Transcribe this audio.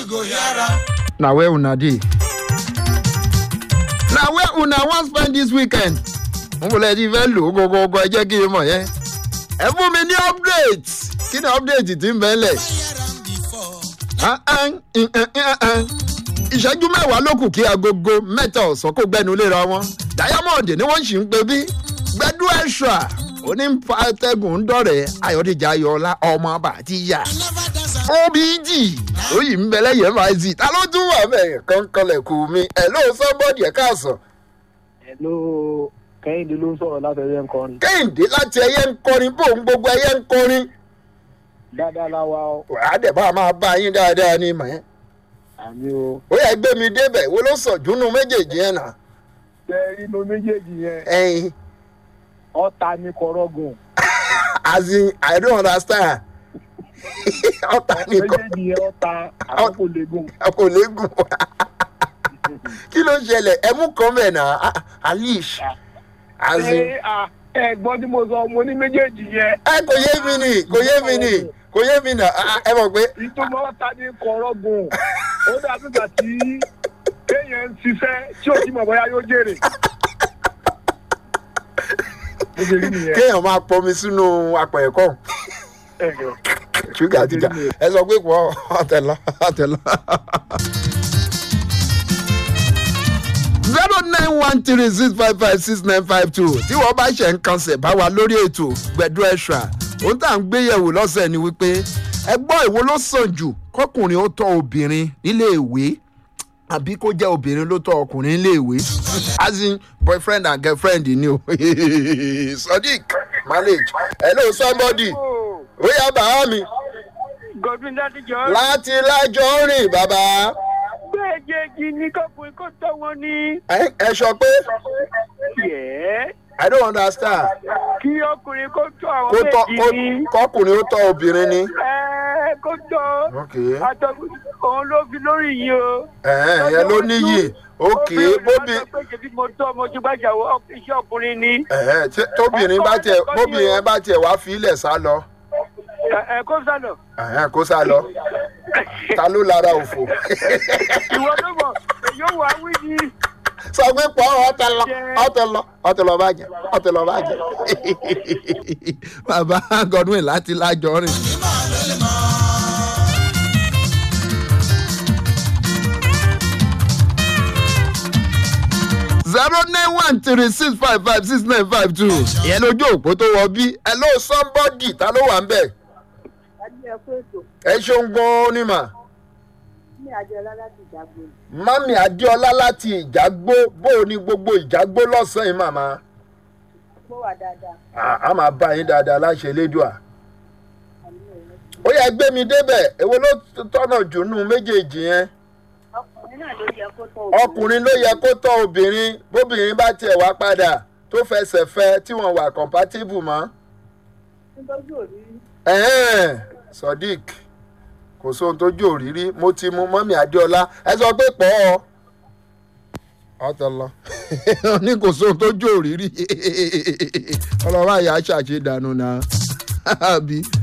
go yara. na where una dey na where una wan spend this weekend n kò lè ti fẹ́ lò ó gọgọgọ ẹ jẹ́ kí n mọ̀ yẹn ẹ fún mi ní update kí ni update ti ń bẹ́ lẹ̀ Yara before. Ah, ah, mm, mm, mm, mm. ìṣẹ́jú mẹ́wàá ló kù kí agogo mẹ́ta ọ̀sán kó gbẹ́nu léra wọn diamond ni wọ́n sì ń pe bí gbẹ́dú ẹ̀ṣọ́ onípàtẹ́gùn ń dọ̀rẹ́ ayọ̀dèjì ayọ̀ọ́lá ọmọ bàtíyà Never dance a obg lóyìn ń bẹ lẹ́yìn mic ta ló tún wà bẹ́ẹ̀ kọ́ńkọ́lẹ̀ kù mí ẹ̀ ló sọ́bọ̀dì ẹ̀ káàsán Hello, kẹ́hìndé ló ń sọ̀rọ̀ láti ẹ̀yẹ ń kọrin. kẹ́hìndé láti ẹyẹ ń kọrin bóun gbogbo ẹyẹ ń kọrin dáadáa láwa ọ wàá dẹ̀ bá a máa bá yín dáadáa ní mọ̀ ẹ́ àmì o. ó yẹ gbé mi débẹ̀ wo ló sọ̀ júnú méjèèjì yẹn nà ṣe inú méjèèjì yẹn ẹyin ọ̀tá ní kọ̀rọ̀gùn. as in i don't understand ọ̀tá nìkan méjèèjì yẹn ọ̀tá àwọn kò lè gùn. kò léegun kí ló ṣẹlẹ̀ ẹ mú kan bẹ̀ nà ah, alish as in ṣé à, ẹ gbọ́ tí mo sọ mo ní méjèèjì yẹn. ẹ kò yé mi nì kò yé mi nì kò yé mi nà ah, ẹ mọ̀ pé ìtumọ̀ ọ̀tá ní kọ̀rọ̀gùn. ó dàbí ìgbà tí kéèyàn ń ṣiṣẹ́ tí ò tí mọ̀ bóyá yóò jèrè. mo ṣe rí nìyẹn. kéèyàn máa pọnmi sínú apẹ̀ ẹ̀kọ́ ẹ jọ. ṣúgà jíjà ẹ sọ pé pọ̀ ọ̀tẹ̀lọ ọ̀tẹ̀lọ. zero nine one three six five five six nine five two tí wọ́n bá ṣe ń kanṣẹ̀ bá wa lórí ètò gbẹ̀dú ẹ̀ṣà ohun tá à ń gbéyẹ̀wò lọ́sẹ̀ ni wípé ẹgbọ́n èwo ló sàn jù kọkùnrin ó tọ́ obìnrin nílé ìwé àbí kó jẹ́ obìnrin ló tọ́ ọkùnrin nílé ìwé as in boyfriend and girlfriend ni o sadiq marriage hello somebody ó yá bàá mi godwin ládìjọ́ láti lájọ rìn bàbá méjèèjì ní kọkùnrin kò tọ́ wọn ní. ẹ ẹ sọ pé yẹ́ẹ́ i don't understand kí ọkùnrin kó tọ́ àwọn kó tọ méjì kó ní. kọkùnrin ó tọ obìnrin ni. ẹ́ẹ́ kó tọ́ ok àtọkùnrin òun ló fi lórí yìí o. ẹ̀hẹ́n ìyẹn ló níyì ok bóbi bóbi. mo tọ́ mo ti gbàjà iṣẹ́ ọkùnrin ni. ẹ̀hẹ́n tí- tóbìnrin bá tiẹ̀ bóbìnrin bá tiẹ̀ wá fi ilẹ̀ sá lọ ẹ ẹ kó sànà. ẹ̀hẹ́n kó sá lọ ta ló lára òfò ìwọ ló mọ̀ èyí ò wá wí ni. sọ pé pọ̀ ọ̀tẹ̀ lọ ọ̀tẹ̀ lọ ọ̀tẹ̀ lọ bàjẹ́ ọ̀tẹ̀ lọ bàjẹ́. bàbá godwin láti lájọ rìn. zero nine one three six five five six nine five two ìyẹn lójú òpó tó wọ bí ẹ ló somebody ta ló wà ń bẹ̀ Adé ẹ̀kú ètò ẹ ṣeun gan-an ni mà ní Adéọlá láti ìjàgbó. mami adéọlá láti ìjágbó bó o ní gbogbo ìjágbó lọ́sàn-án yìí màmá Mo wà dáadáa. À- a máa bá yín dáadáa láṣẹ elédùà Àmì òun. ó yẹ gbé mi débẹ̀ èwo ló tọ́nà jù nù méjèèjì yẹn Ọkùnrin náà ló yẹ kó tọ́ ọkùnrin ló yẹ kó tọ́ obìnrin bóbìnrin bá tiẹ̀ wá padà tó fẹsẹ̀ fẹ́ tí wọ́n wà compatible mọ́ Nítorí òrí ẹ̀hẹ́n sodiq kò sóhun tó jò rírí mo ti mu mọ́mí adéọlá ẹ sọ pé pọ̀ ọ́ ọ̀tọ̀ lọ ní kò sóhun tó jò rírí ọlọ́wọ́ àyà ṣàṣe dànù náà àbí